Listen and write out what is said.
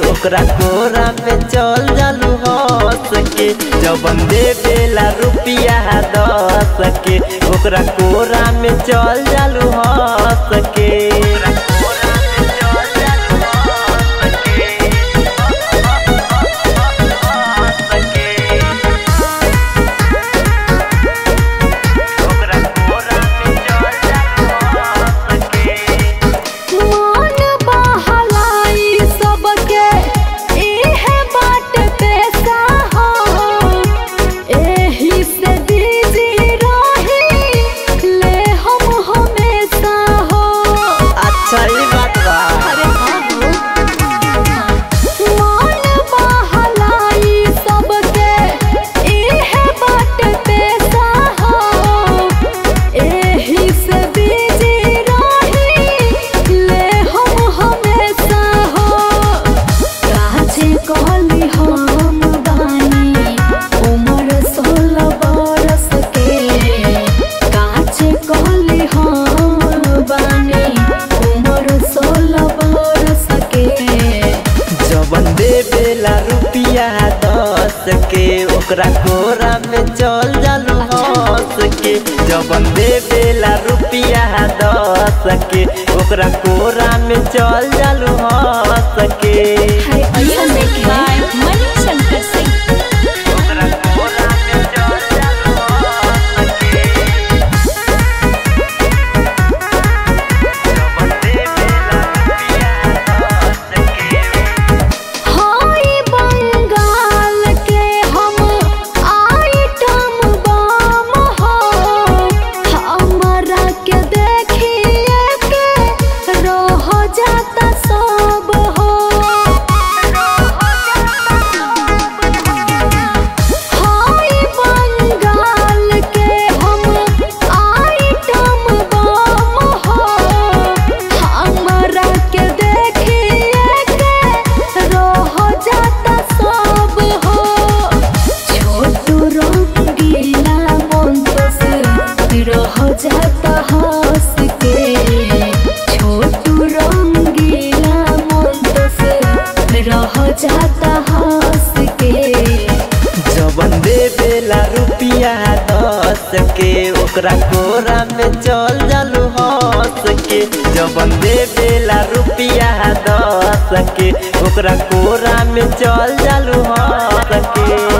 ओकरा कोरा में चल जालू हंस के जबन दे बेला रुपिया दस के ओकरा कोरा में चल जालू हंस के मान बहलाई सबके इहे बाट पैसा हो एही से बिजी रही ले हम हमेशा हो अच्छा ई बात बा अरे बाबू मान बहलाई सबके इहे बाट पैसा हो एही से बिजी रही ले हम हमेशा हो काचे कहली हम बानी उम्र सोलह बरस के काचे कहली हम बानी उम्र सोलह बरस के जबन दे बेला रुपिया दस के ओकरा कोरा में चल जालू हंस के जबन दे बेला रुपिया दस के ओकरा कोरा में चल जालू हंस के हाय ऐसा नहीं ओकरा कोरा में चल जालू हंस के जबन दे बेला रुपिया दस के हाय बंगाल के हम आइटम बम हो हमरा के देखिए के रह जाता सब हो हाय बंगाल के हम आइटम बम हो हमरा के देखिए के रह जाता सब हो छोटू रंगीला मन तो से रह जाता हंस के छोटू रंगीला मन तो से रह जाता हंस के जबन दे बेला रुपिया दस के ओकरा कोरा में चल जालू हंस के जबन दे बेला रुपिया दस के ओकरा कोरा में चल जालू हंस के